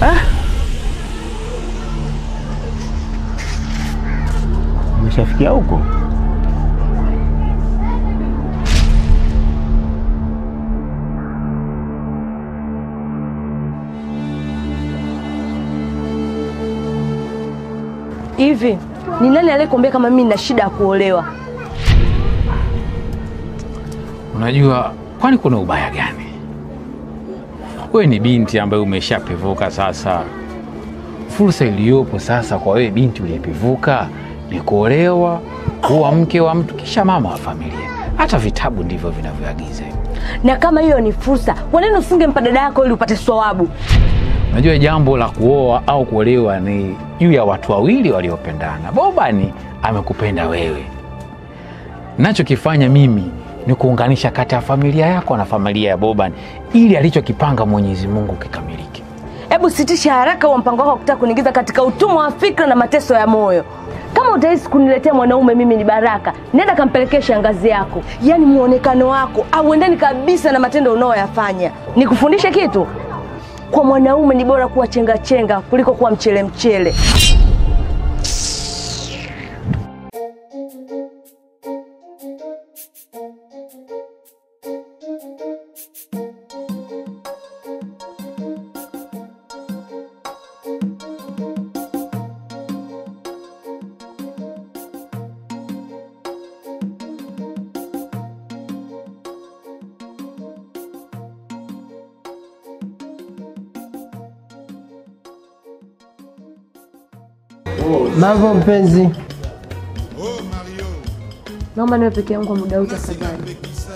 Umeshafikia huko? Hivi ni nani aliyekuambia kama mimi nina shida ya kuolewa? Unajua, kwani kuna ubaya gani? Wewe ni binti ambaye umeshapevuka sasa. Fursa iliyopo sasa kwa wewe binti uliyepevuka ni kuolewa, kuwa mke wa mtu, kisha mama wa familia. Hata vitabu ndivyo vinavyoagiza. Na kama hiyo ni fursa, kwa nini usingempa dada yako ili upate thawabu? Unajua, jambo la kuoa au kuolewa ni juu ya watu wawili waliopendana. Bobani amekupenda wewe, nachokifanya mimi ni kuunganisha kati ya familia yako na familia ya Bobani ili alichokipanga Mwenyezi Mungu kikamilike. Hebu sitisha haraka huo mpango wako wa kutaka kuniingiza katika utumwa wa fikra na mateso ya moyo. Kama utahisi kuniletea mwanaume mimi ni baraka, nenda kampelekee shangazi yako. Yaani muonekano wako auendani kabisa na matendo unaoyafanya. Nikufundishe kitu, kwa mwanaume ni bora kuwa chenga chenga kuliko kuwa mchele mchele. Mambo mpenzi, Naomba niwe peke yangu kwa muda huu tafadhali.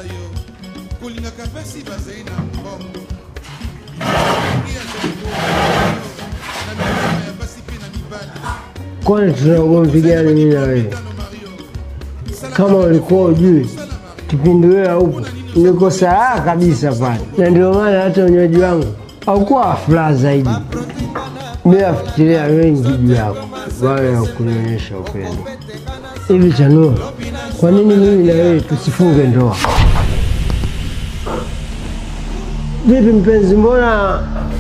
kwani tuna ugomvi gani mimi na wewe? Kama ulikuwa ujui kipindi wewe haupo, niko sawa kabisa pale, na ndio maana hata unywaji wangu haukuwa wa furaha zaidi. Mimi nafikiria wengi juu yako baada ya kunionyesha upendo. Hivi Chanua, kwa nini mimi na wewe tusifunge ndoa? Vipi mpenzi, mbona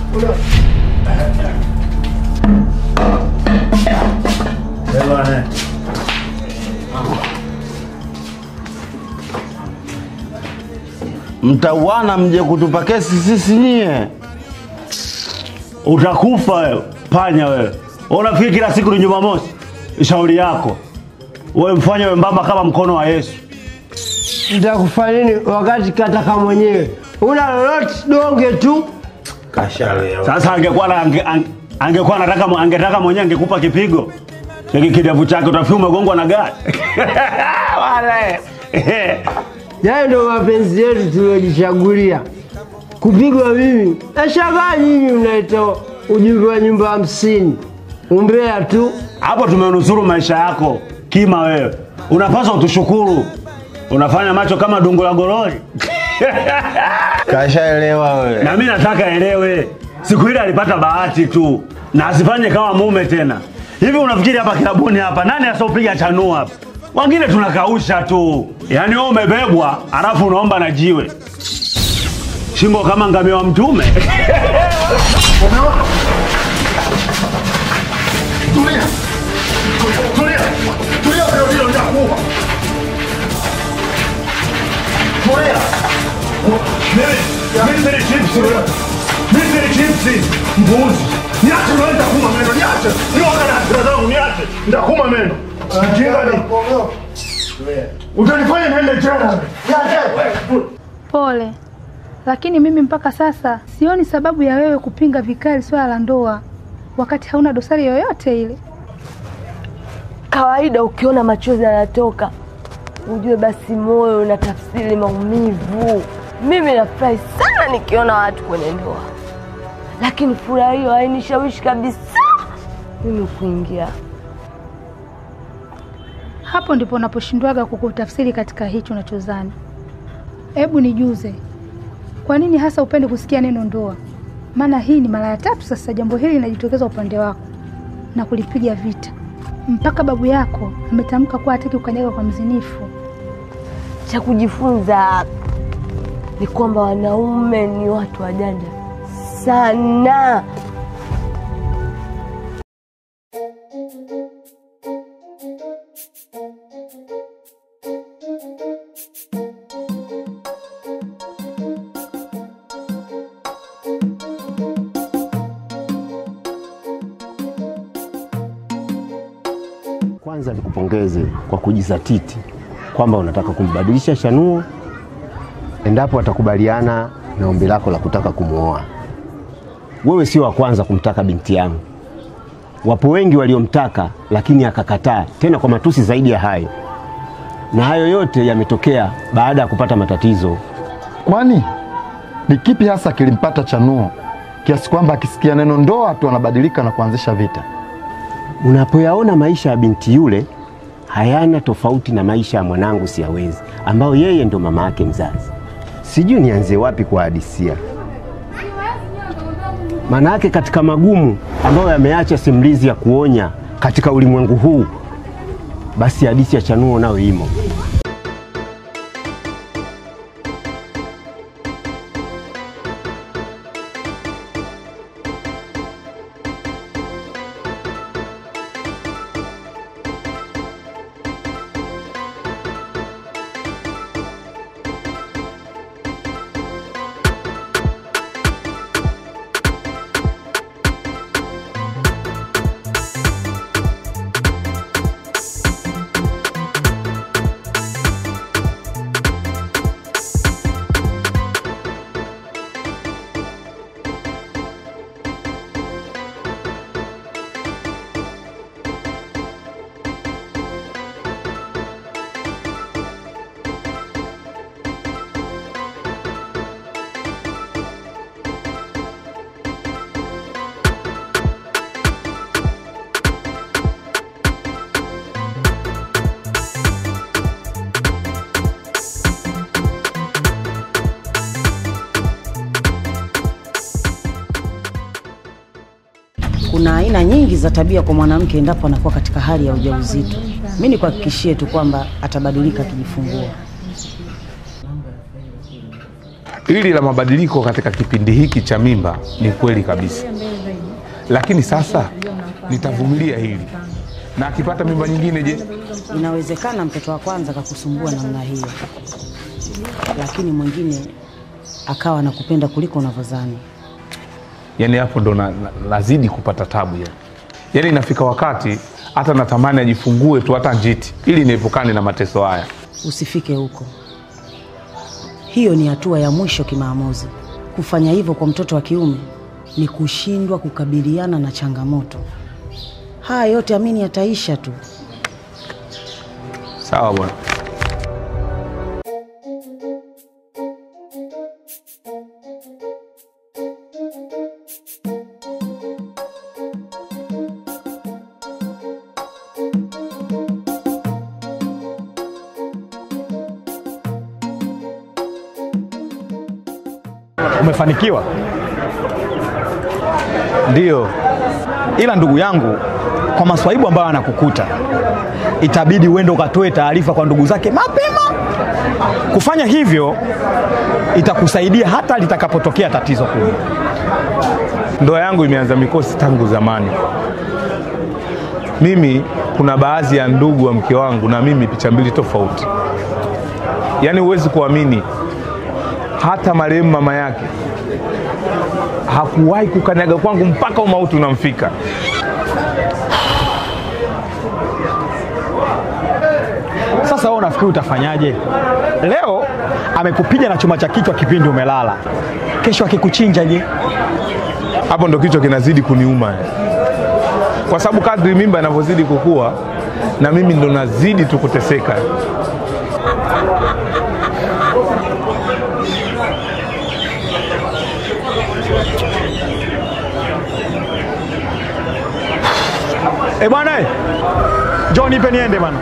Mtauana mje kutupa kesi sisi nyie, utakufa wewe, panya wewe. Wewe Unafikiri kila siku ni Jumamosi? Shauri yako wewe, mfanye wembamba kama mkono wa Yesu. nitakufanya nini wakati kataka mwenyewe? Una lolote donge tu. Sasa angekuwa na- ange, ange, angekuwa anataka mwe- angetaka mwenyewe angekupa kipigo hiki kidevu chake, utafikiri umegongwa na gari Wale. Yayo ndo mapenzi yetu tuliojichagulia. Kupigwa mimi nashangaa, nyinyi mnaita ujumbe wa nyumba hamsini, umbea tu. hapo tumenusuru maisha yako kima. Wewe unapaswa utushukuru, unafanya macho kama dungu la gorori. Kashaelewa wewe. na mimi nataka elewe, siku ile alipata bahati tu na asifanye kama mume tena. Hivi unafikiri hapa kilabuni hapa nani asiopiga chanua hapa? Wengine tunakausha tu, yaani wewe umebebwa alafu unaomba na jiwe shingo kama ngamia wa mtume. Mbuzi, niache, unaweza kuma meno, niache. Nioga na hasira zangu, niache. Nitakuma meno. Mjinga ni. Utanifanya niende jela. Niache. Pole, lakini mimi mpaka sasa sioni sababu ya wewe kupinga vikali swala la ndoa wakati hauna dosari yoyote ile. Kawaida ukiona machozi yanatoka, ujue basi moyo unatafsiri maumivu. Mimi nafurahi sana nikiona watu kwenye ndoa, lakini furaha hiyo hainishawishi kabisa mimi kuingia. Hapo ndipo unaposhindwaga kukutafsiri katika hicho unachozani. Hebu nijuze, kwa nini hasa upende kusikia neno ndoa? Maana hii ni mara ya tatu sasa jambo hili linajitokeza upande wako na kulipiga vita, mpaka babu yako ametamka kuwa hataki kukanyaga kwa mzinifu. Cha kujifunza ni kwamba wanaume ni watu wajanja sana. Kwanza nikupongeze kwa kujizatiti kwamba unataka kumbadilisha Shanuo endapo atakubaliana na ombi lako la kutaka kumwoa. Wewe sio wa kwanza kumtaka binti yangu, wapo wengi waliomtaka lakini akakataa, tena kwa matusi zaidi ya hayo, na hayo yote yametokea baada ya kupata matatizo. Kwani ni kipi hasa kilimpata Chanuo kiasi kwamba akisikia neno ndoa tu anabadilika na kuanzisha vita? Unapoyaona maisha ya binti yule hayana tofauti na maisha ya mwanangu Siawezi, ambao yeye ndo mama yake mzazi. Sijui nianzie wapi kuwahadisia, maana yake katika magumu ambayo yameacha simulizi ya kuonya katika ulimwengu huu, basi hadithi ya Chanuo nayo imo. Kuna aina nyingi za tabia kwa mwanamke endapo anakuwa katika hali ya ujauzito. Mimi nikuhakikishie tu kwamba atabadilika akijifungua. Hili la mabadiliko katika kipindi hiki cha mimba ni kweli kabisa, lakini sasa nitavumilia hili, na akipata mimba nyingine, je? Inawezekana mtoto wa kwanza akakusumbua namna hiyo, lakini mwingine akawa anakupenda kuliko unavyodhani. Yani hapo ndo na, na, nazidi kupata tabu yani. Yani inafika wakati hata natamani ajifungue tu hata njiti, ili niepukane na mateso haya. Usifike huko, hiyo ni hatua ya mwisho kimaamuzi. Kufanya hivyo kwa mtoto wa kiume ni kushindwa kukabiliana na changamoto. Haya yote amini yataisha tu. Sawa bwana. Umefanikiwa? Ndiyo, ila ndugu yangu, kwa maswaibu ambayo anakukuta, itabidi uende ukatoe taarifa kwa ndugu zake mapema. Kufanya hivyo itakusaidia hata litakapotokea tatizo kubwa. Ndoa yangu imeanza mikosi tangu zamani. Mimi kuna baadhi ya ndugu wa mke wangu na mimi picha mbili tofauti. Yaani huwezi kuamini, hata marehemu mama yake hakuwahi kukanyaga kwangu mpaka umauti unamfika. Sasa wewe unafikiri utafanyaje? Leo amekupiga na chuma cha kichwa kipindi umelala, kesho akikuchinja je? Hapo ndo kichwa kinazidi kuniuma, kwa sababu kadri mimba inavyozidi kukua na mimi ndo nazidi tu kuteseka. Eh bwana, eh, njoo nipe niende bwana.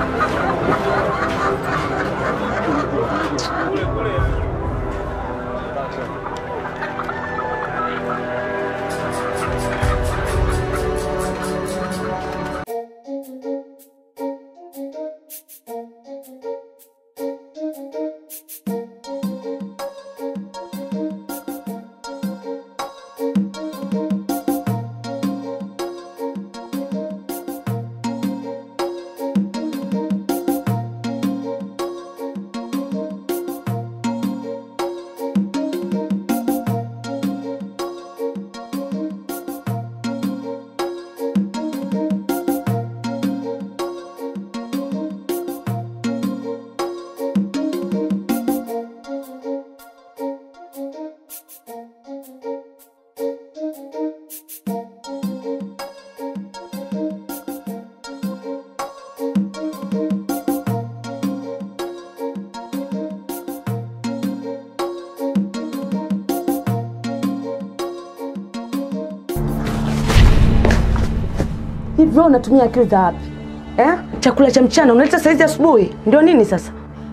Hivi wewe unatumia akili za wapi eh? Chakula cha mchana unaleta saizi asubuhi, ndio nini sasa?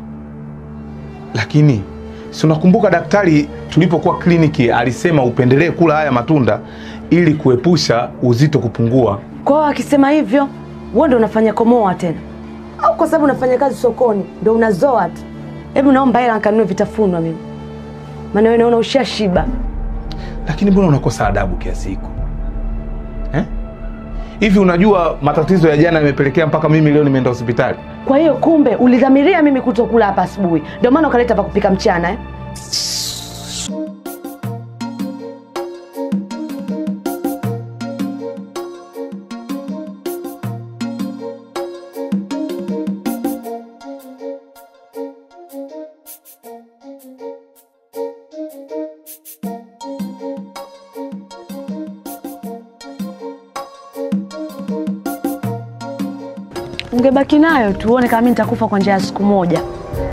Lakini si unakumbuka daktari tulipokuwa kliniki alisema upendelee kula haya matunda ili kuepusha uzito kupungua. Kwa hiyo akisema hivyo, wewe ndio unafanya komoa tena, au kwa sababu unafanya kazi sokoni ndio unazoa tu? Hebu naomba hela nikanunue vitafunwa mimi, maana wewe naona ushashiba. Lakini mbona unakosa adabu kiasi hiko eh? Hivi unajua matatizo ya jana yamepelekea mpaka mimi leo nimeenda hospitali. Kwa hiyo kumbe ulidhamiria mimi kutokula hapa asubuhi, ndio maana ukaleta pa kupika mchana eh? Ungebaki nayo tuone kama mimi nitakufa kwa njia ya siku moja.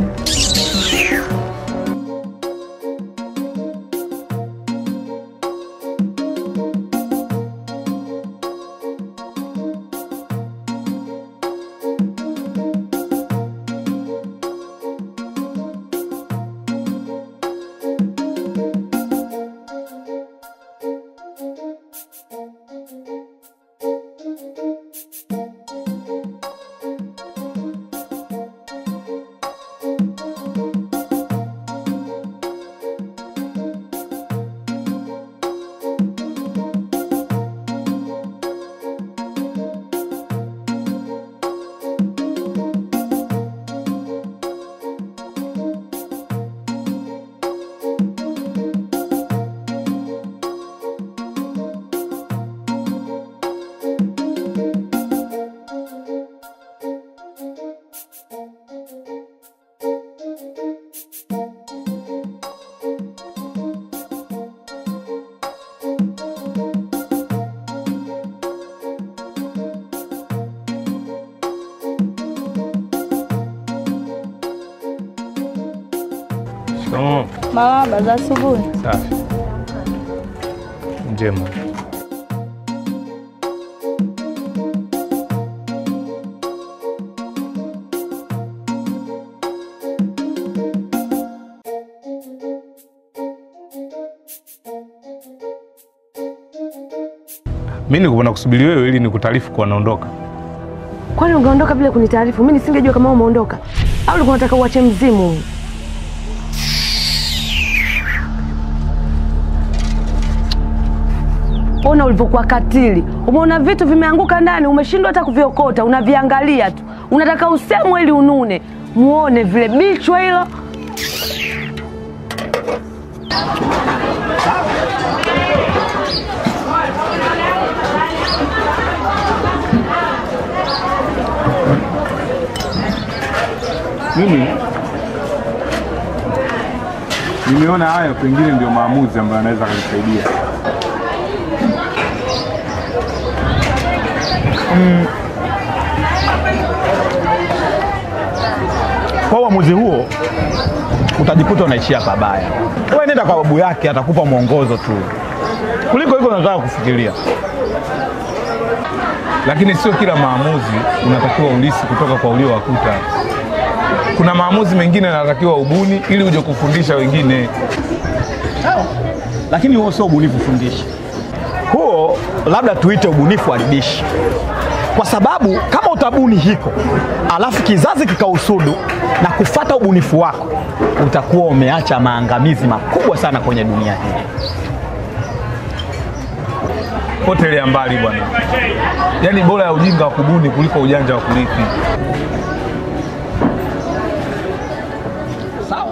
Oh, Marahaba za asubuhi. safi. Njema. Mimi nilikuwa nakusubiri wewe ili nikutaarifu kuwa naondoka. Kwani ungeondoka bila kunitaarifu? Mimi nisingejua kama wewe umeondoka, au ulikuwa unataka uache mzimu huyu? Ona ulivyokuwa katili. Umeona vitu vimeanguka ndani, umeshindwa hata kuviokota, unaviangalia tu, unataka usemwe ili unune. Muone vile bichwa hilo. Mimi nimeona haya pengine ndio maamuzi ambayo anaweza kunisaidia. Kwa uamuzi huo utajikuta unaishia pabaya. Wewe nenda kwa babu yake, atakupa mwongozo tu, kuliko hivyo unataka kufikiria. Lakini sio kila maamuzi unatakiwa ulisi kutoka kwa uliowakuta. Kuna maamuzi mengine yanatakiwa ubuni ili uje kufundisha wengine. Lakini huo sio ubunifu fundishi, huo labda tuite ubunifu haribishi, kwa sababu kama utabuni hiko alafu kizazi kikausudu na kufata ubunifu wako, utakuwa umeacha maangamizi makubwa sana kwenye dunia hii. Potelea mbali bwana, yaani bora ya ujinga wa kubuni kuliko ujanja wa kurithi. Sawa.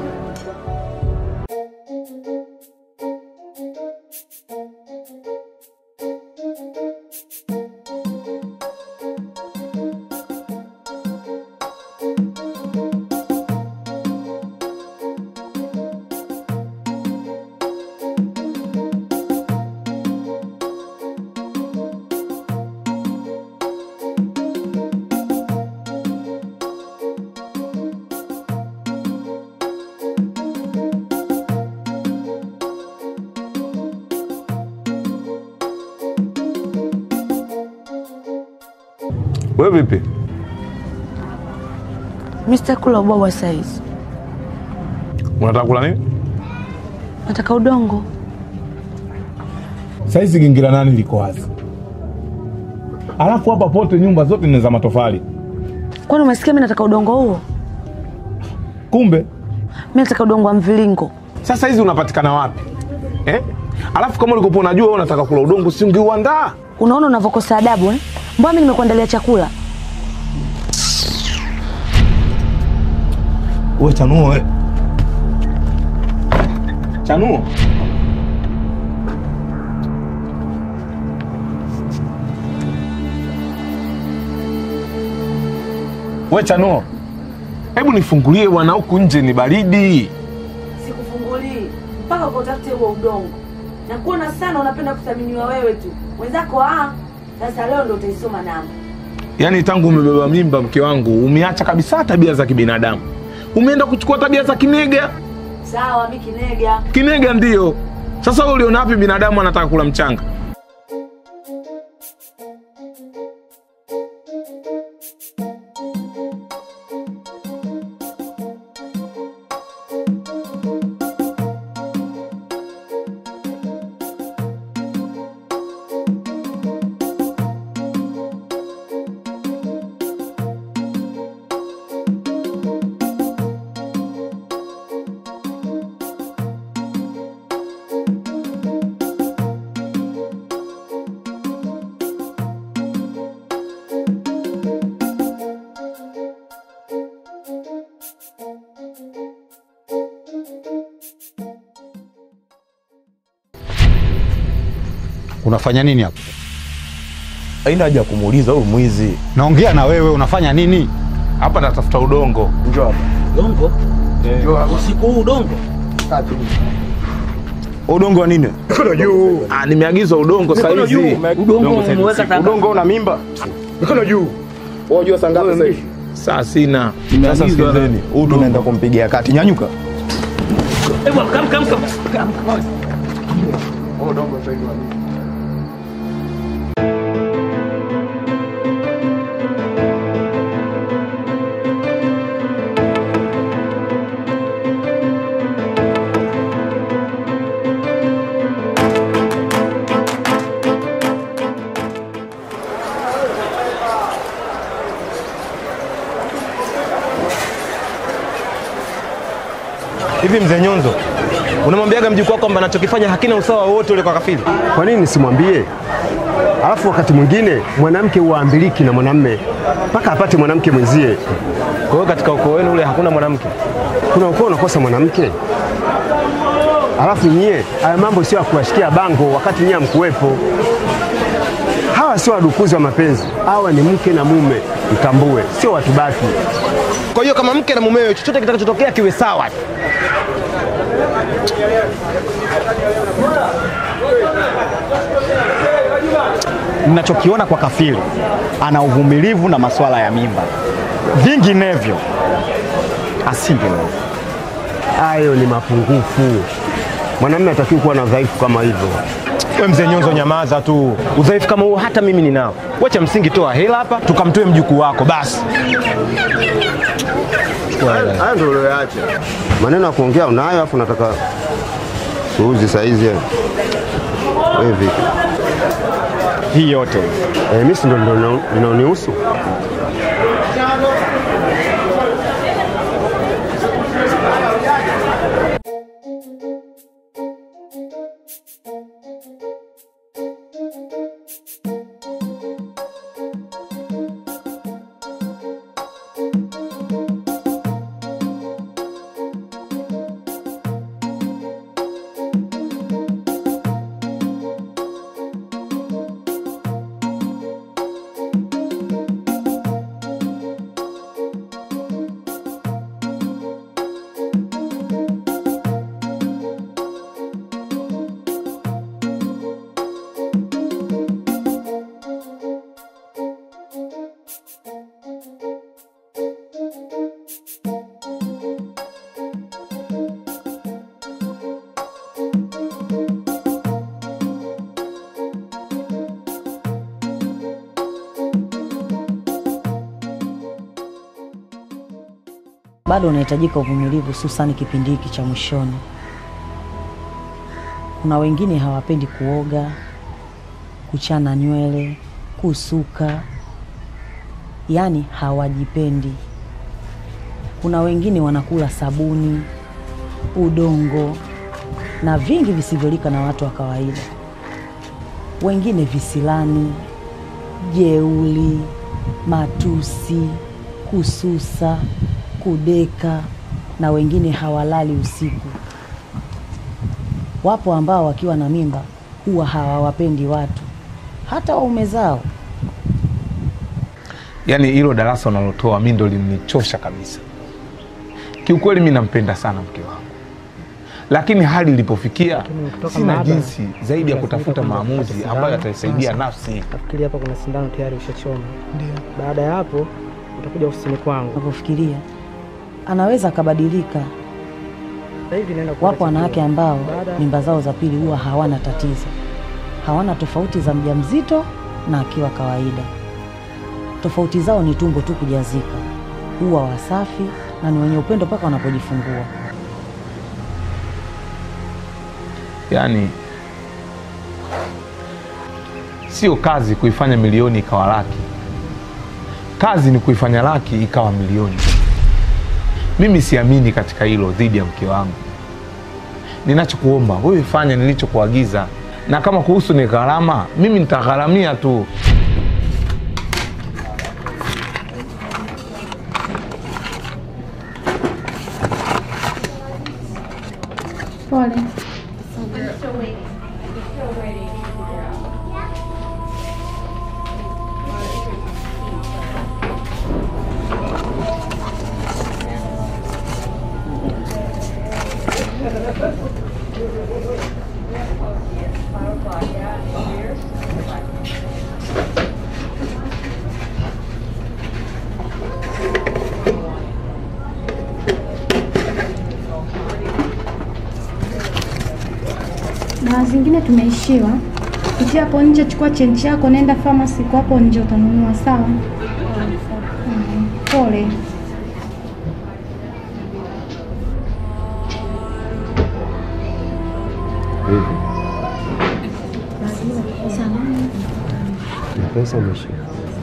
Wewe vipi? Mimi sitakula ubwabwa saizi, Unataka kula nini? nataka udongo. Saizi gingira nani liko wazi, alafu hapa pote nyumba zote ni za matofali. Kwani umesikia mimi nataka udongo huo? Kumbe Mimi nataka udongo wa mviringo. sasa hizi unapatikana wapi eh? Alafu kama ulikopo unajua wewe unataka kula udongo, si ungeuandaa? Unaona unavyokosa adabu eh? Mbona mimi nimekuandalia chakula? Wewe chanuo wewe. Chanuo. We Chanuo, hebu nifungulie bwana, huku nje ni baridi. Sikufungulii mpaka ukatafute huo udongo. Na kuona sana unapenda kuthaminiwa wewe tu, wenzako ah. Sasa leo ndo utaisoma namba. Yaani tangu umebeba mimba, mke wangu, umeacha kabisa tabia za kibinadamu, umeenda kuchukua tabia za kinega. Sawa, mimi kinega. Kinega ndio. Sasa wewe uliona wapi binadamu anataka kula mchanga? Unafanya nini hapa? Haina haja ya kumuuliza huyu mwizi. Naongea na wewe, unafanya nini hapa? Natafuta udongo. Njoo hapa. Udongo? Usiku huu udongo? Udongo wa nini? Mikono juu. Ah, nimeagizwa udongo sasa Mikono hivi. juu. Udongo umeweka tangazo. Udongo una mimba. Mikono juu. Unajua saa ngapi sasa hivi? Saa sina. Sasa Nimeagizwa sikizeni, huu tunaenda kumpigia kati. Nyanyuka. Hebu kam kam kam. kam. Udongo sasa hivi. Hivi mzee Nyonzo, unamwambiaga mjukuu wako kwamba anachokifanya hakina usawa wowote ule kwa kafiri? Kwa nini nisimwambie? Alafu wakati mwingine mwanamke huambiliki na mwanamme mpaka apate mwanamke mwenzie. Kwa hiyo katika ukoo wenu ule hakuna mwanamke? Kuna ukoo unakosa mwanamke? Alafu nyie, haya mambo sio ya kuwashikia bango wakati nyie hamkuwepo. Hawa sio wadukuzi wa mapenzi, hawa ni mke na mume, mtambue, sio watu baki. Kwa hiyo kama mke na mumewe, chochote kitakachotokea kiwe sawa. Ninachokiona kwa kafiri, ana uvumilivu na masuala ya mimba, vinginevyo asingeweza. Hayo ni mapungufu. Mwanamume hatakiwi kuwa na udhaifu kama hivyo. We mzee Nyonzo, nyamaza tu. Udhaifu kama huo hata mimi ninao. Wacha msingi, toa hela hapa tukamtoe mjukuu wako basi. Haya ndio ulioacha. Maneno ya kuongea unayo, afu nataka tuuzi saizi. Wewe vipi? Hii yote eh, mimi si ndio ndio inaonihusu. bado unahitajika uvumilivu, hususani kipindi hiki cha mwishoni. Kuna wengine hawapendi kuoga, kuchana nywele, kusuka, yaani hawajipendi. Kuna wengine wanakula sabuni, udongo na vingi visivyolika na watu wa kawaida. Wengine visilani, jeuli, matusi, kususa, kudeka na wengine hawalali usiku. Wapo ambao wakiwa na mimba huwa hawawapendi watu, hata waume zao. Yaani hilo darasa unalotoa mi ndo limenichosha kabisa. Kiukweli mi nampenda sana mke wangu, lakini hali ilipofikia ukitoka sina maabara, jinsi zaidi ya kutafuta lazima maamuzi upate ambayo sindano. yataisaidia Sasa, nafsi. Nafikiri hapa kuna sindano tayari ushachoma. Ndio. Baada ya hapo utakuja ofisini kwangu. Unapofikiria anaweza akabadilika. Sasa hivi naenda kupata Wapo wanawake chakula. ambao Baada- mimba zao za pili huwa hawana tatizo, hawana tofauti za mjamzito na akiwa kawaida. Tofauti zao ni tumbo tu kujazika, huwa wasafi na ni wenye upendo mpaka wanapojifungua. Yaani sio kazi kuifanya milioni ikawa laki, kazi ni kuifanya laki ikawa milioni. Mimi siamini katika hilo dhidi ya mke wangu. Ninachokuomba wewe, fanya nilichokuagiza, na kama kuhusu ni gharama, mimi nitagharamia tu. Pole. na zingine tumeishiwa. Pitia hapo nje, chukua chenji yako, nenda famasi kwa hapo nje utanunua, sawa? Mm, Pole. Na pesa umeshika.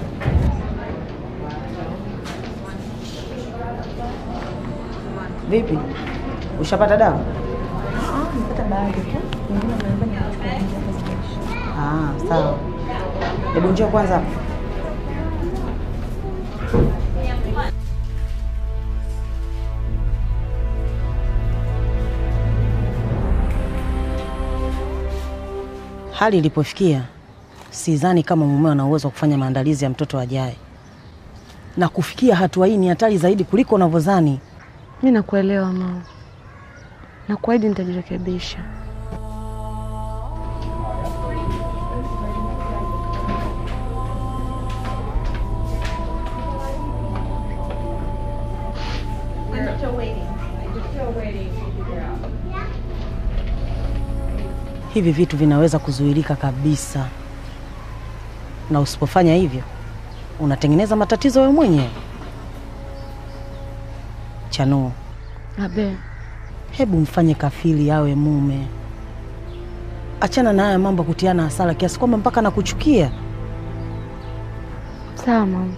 Vipi, ushapata dawa? Ah, sawa. Hebu njoo kwanza hapa. Hali ilipofikia, sidhani kama mumeo ana uwezo wa kufanya maandalizi ya mtoto ajaye, na kufikia hatua hii ni hatari zaidi kuliko unavyodhani. Mi nakuelewa mama, nakuahidi nitajirekebisha. Hivi vitu vinaweza kuzuilika kabisa, na usipofanya hivyo unatengeneza matatizo wewe mwenyewe. Chanuo, Abe, hebu mfanye kafili awe mume. Achana na haya mambo ya kutiana hasara kiasi kwamba mpaka nakuchukia. sawa mama.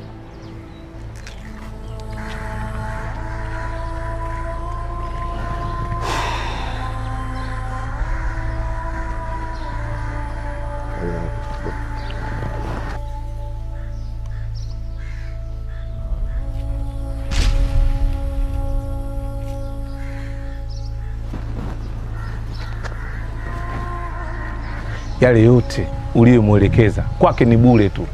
Yale yote uliyomwelekeza kwake ni bure tu.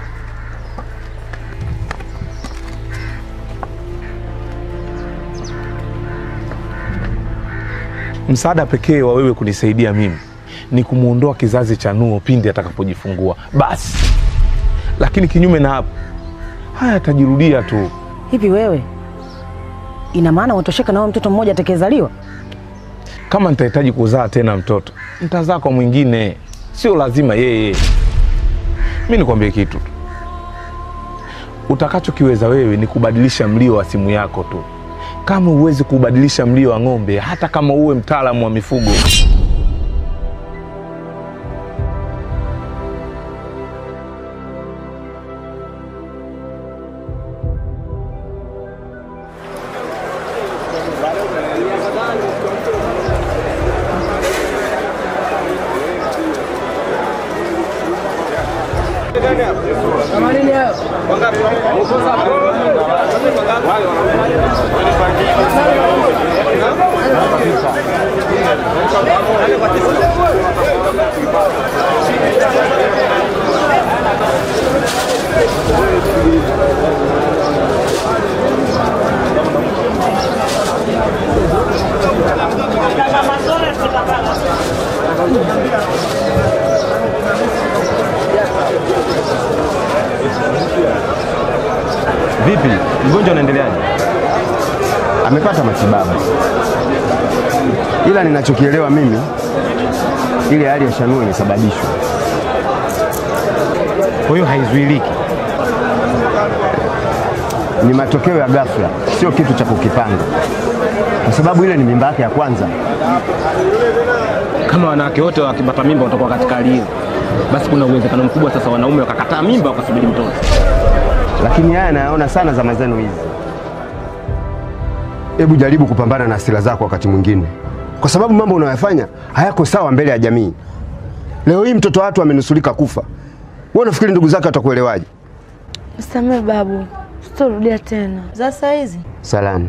Msaada pekee wa wewe kunisaidia mimi ni kumwondoa kizazi cha Nuo pindi atakapojifungua basi, lakini kinyume na hapo haya yatajirudia tu. Hivi wewe, ina maana unatosheka na huyo mtoto mmoja atakayezaliwa? Kama nitahitaji kuzaa tena mtoto, nitazaa kwa mwingine, sio lazima yeye. Mi nikwambie kitu tu, utakachokiweza wewe ni kubadilisha mlio wa simu yako tu. kama huwezi kubadilisha mlio wa ng'ombe, hata kama uwe mtaalamu wa mifugo. Vipi, mgonjwa anaendeleaje? Amepata matibabu, ila ninachokielewa mimi, ile hali ya Shanua imesababishwa. Kwa hiyo haizuiliki, ni matokeo ya ghafla, sio kitu cha kukipanga, kwa sababu ile ni mimba yake ya kwanza. Kama wanawake wote wakipata mimba watakuwa katika hali hiyo, basi kuna uwezekano mkubwa sasa wanaume wakakataa mimba wakasubiri mtoto. lakini haya nayaona sana zama zenu hizi. Hebu jaribu kupambana na hasira zako wakati mwingine, kwa sababu mambo unayoyafanya hayako sawa mbele ya jamii. Leo hii mtoto wa watu amenusurika kufa, wewe unafikiri ndugu zake watakuelewaje? Msamehe babu, sitorudia tena. Za saa hizi Salama.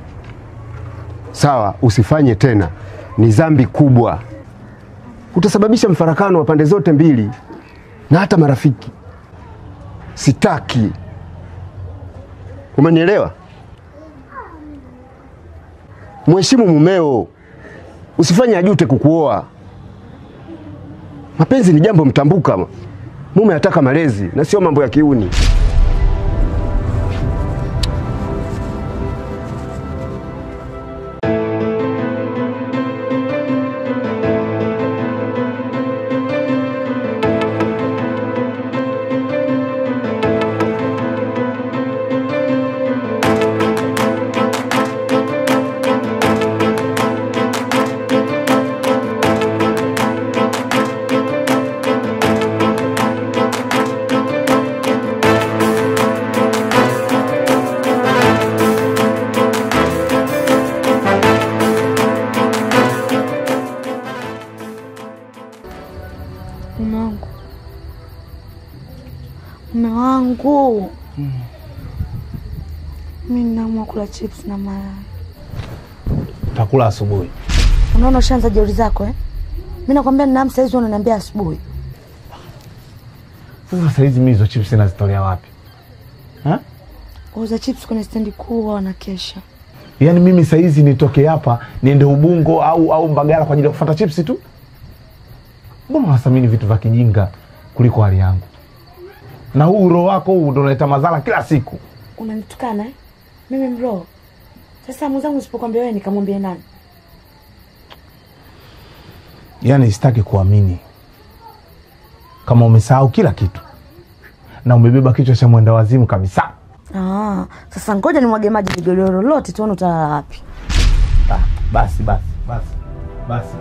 Sawa, usifanye tena, ni dhambi kubwa, utasababisha mfarakano wa pande zote mbili na hata marafiki. Sitaki. Umenielewa? Mheshimu mumeo, usifanye ajute kukuoa. Mapenzi ni jambo mtambuka. Mume anataka malezi na sio mambo ya kiuni. mume wangu, mume wangu, mi ninaamua kula chips na mayai. Takula asubuhi. Unaona ushaanza jeuri zako eh? Mi nakwambia ninaam saizi, unaniambia asubuhi. Sasa saizi mimi hizo chips nazitolea wapi? Ha? Wauza chips kwenye stendi kuu wao wanakesha. Yaani mimi saizi nitoke hapa niende Ubungo au au Mbagala kwa ajili ya kufuata chips tu? Mbona unathamini vitu vya kijinga kuliko hali yangu? Na huu roho wako huu ndio unaleta madhara kila siku. Unanitukana eh? Mimi mroho. Sasa mwenzangu usipokwambia wewe nikamwambia nani? Yaani sitaki kuamini kama umesahau kila kitu na umebeba kichwa cha mwenda wazimu kabisa. Ah, sasa ngoja nimwage maji godoro lote tuone utalala wapi. Ah, basi basi basi basi.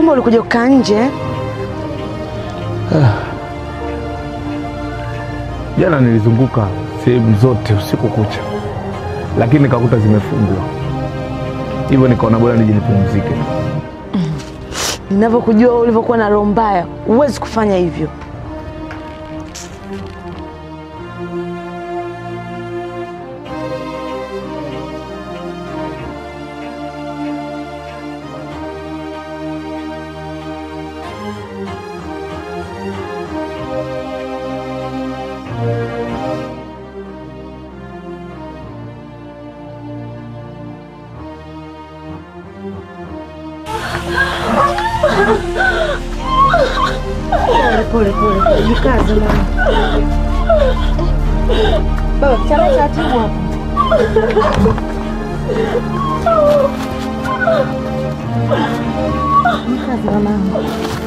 kumbe ulikuja kukaa nje. Jana nilizunguka sehemu zote usiku kucha, lakini nikakuta zimefungwa, hivyo nikaona bora nije nipumzike. Ninavyokujua wewe ulivyokuwa na roho mbaya, huwezi kufanya hivyo. Pole pole pole, jikaze mama. Baba, chana taratibu hapo. Jikaze mamangu.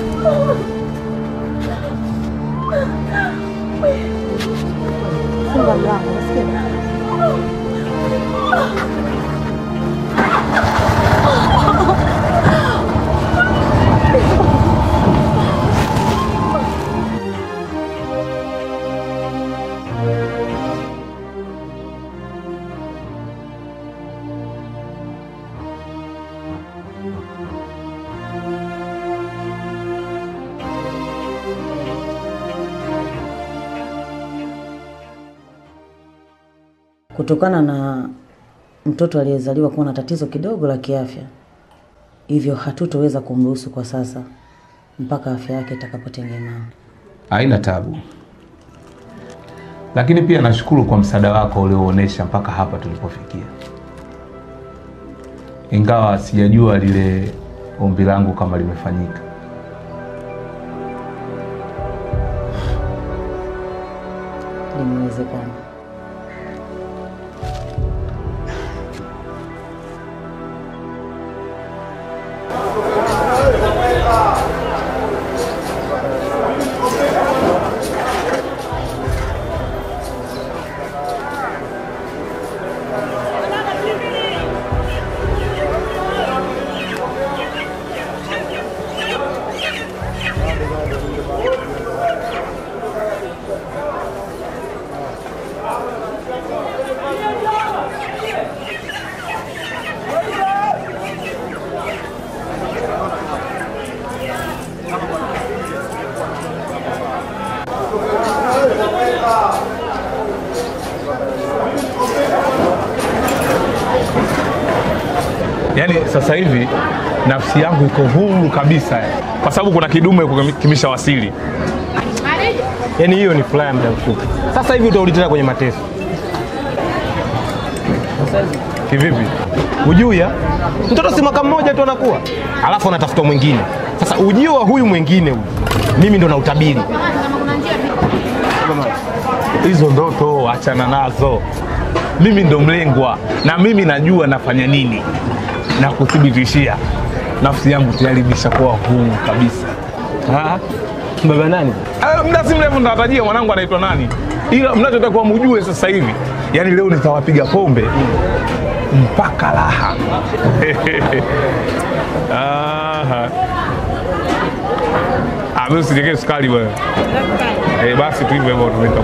Funga mlango, unasikia? Kutokana na mtoto aliyezaliwa kuwa na tatizo kidogo la kiafya, hivyo hatutoweza kumruhusu kwa sasa mpaka afya yake itakapotengemaa. Haina tabu, lakini pia nashukuru kwa msaada wako ulioonyesha mpaka hapa tulipofikia, ingawa sijajua lile ombi langu kama limefanyika. Limewezekana. Yaani sasa hivi nafsi yangu iko huru kabisa, kwa sababu kuna kidume huko kimeshawasili. Yaani hiyo ni furaha ya muda mfupi. Sasa hivi utarudi tena kwenye mateso. Kivipi? Ujui ya? Mtoto si mwaka mmoja tu anakuwa, alafu anatafuta mwingine. Sasa ujio wa huyu mwingine huyu, mimi ndo nautabiri. Hizo ndoto achana nazo, mimi ndo mlengwa na mimi najua nafanya nini, na kuthibitishia nafsi yangu tayari imeshakuwa huru kabisa. Ah, baba nani? Ah, Muda si mrefu nitawatajia mwanangu anaitwa nani, ila mnachotakiwa mujue sasa hivi, yani leo nitawapiga pombe mpaka raha. Aha. Ah, mimi usiniwekee sukari bwana. Eh, basi tu hivyo hivyo tumeka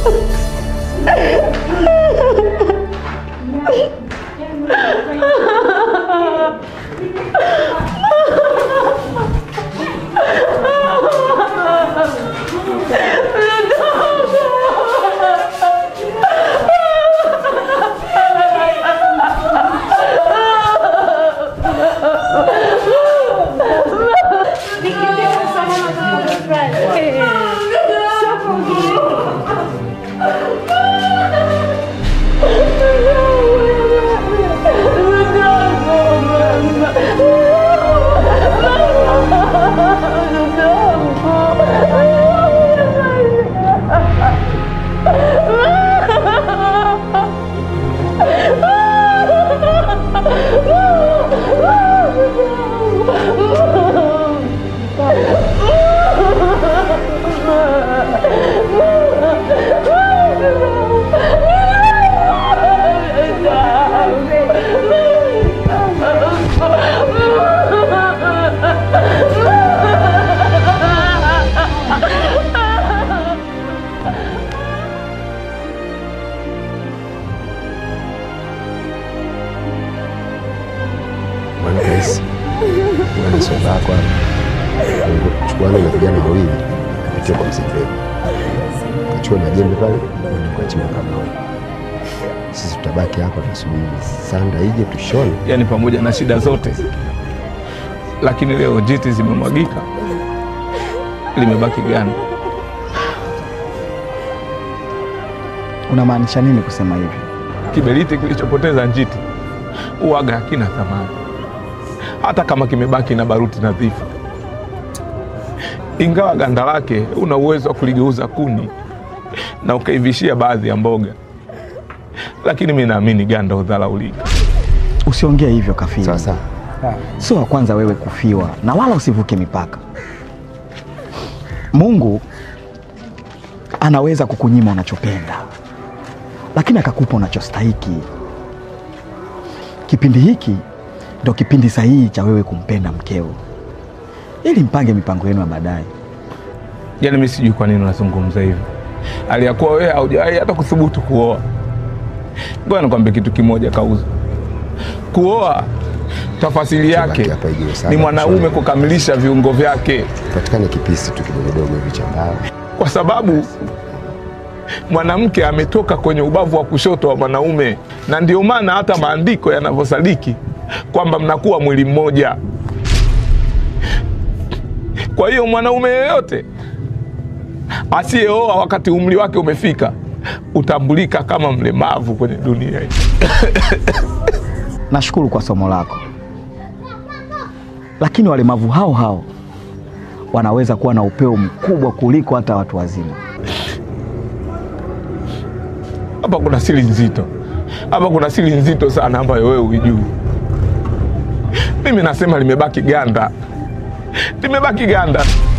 Bwana Rais, bwana soba yako hapa. Chukuana na vijana wawili kapitia kwa mzee Mbegu. Kachukua na jembe pale, uende ukachimba kaburi. Sisi tutabaki hapa tusubiri sanda ije tushone. Yaani pamoja na shida zote, lakini leo jiti zimemwagika, limebaki gani? Unamaanisha nini kusema hivyo? Kiberiti kilichopoteza njiti uwaga hakina thamani, hata kama kimebaki na baruti nadhifu. Ingawa ganda lake una uwezo wa kuligeuza kuni na ukaivishia baadhi ya mboga, lakini mi naamini ganda udhalaulika. Usiongee hivyo Kafiri. Sasa Sio wa kwanza wewe kufiwa, na wala usivuke mipaka. Mungu anaweza kukunyima unachopenda, lakini akakupa unachostahiki. Kipindi hiki ndo kipindi sahihi cha wewe kumpenda mkeo, ili mpange mipango yenu ya baadaye. Yaani mi sijui kwa nini unazungumza hivyo, aliyakuwa wewe haujawahi hata kuthubutu kuoa. Ngoja nikwambie kitu kimoja, Kauza, kuoa tafasiri yake ni mwanaume kukamilisha viungo vyake, patikane kipisi tu kidogodogo hivi cha mbao. kwa sababu mwanamke ametoka kwenye ubavu wa kushoto wa mwanaume, na ndio maana hata maandiko yanavyosadiki kwamba mnakuwa mwili mmoja. Kwa hiyo mwanaume yeyote asiyeoa wakati umri wake umefika utambulika kama mlemavu kwenye dunia hii. Nashukuru kwa somo lako, lakini walemavu hao hao wanaweza kuwa na upeo mkubwa kuliko hata watu wazima. Hapa kuna siri nzito, hapa kuna siri nzito sana ambayo wewe hujui. Mimi nasema limebaki ganda, limebaki ganda.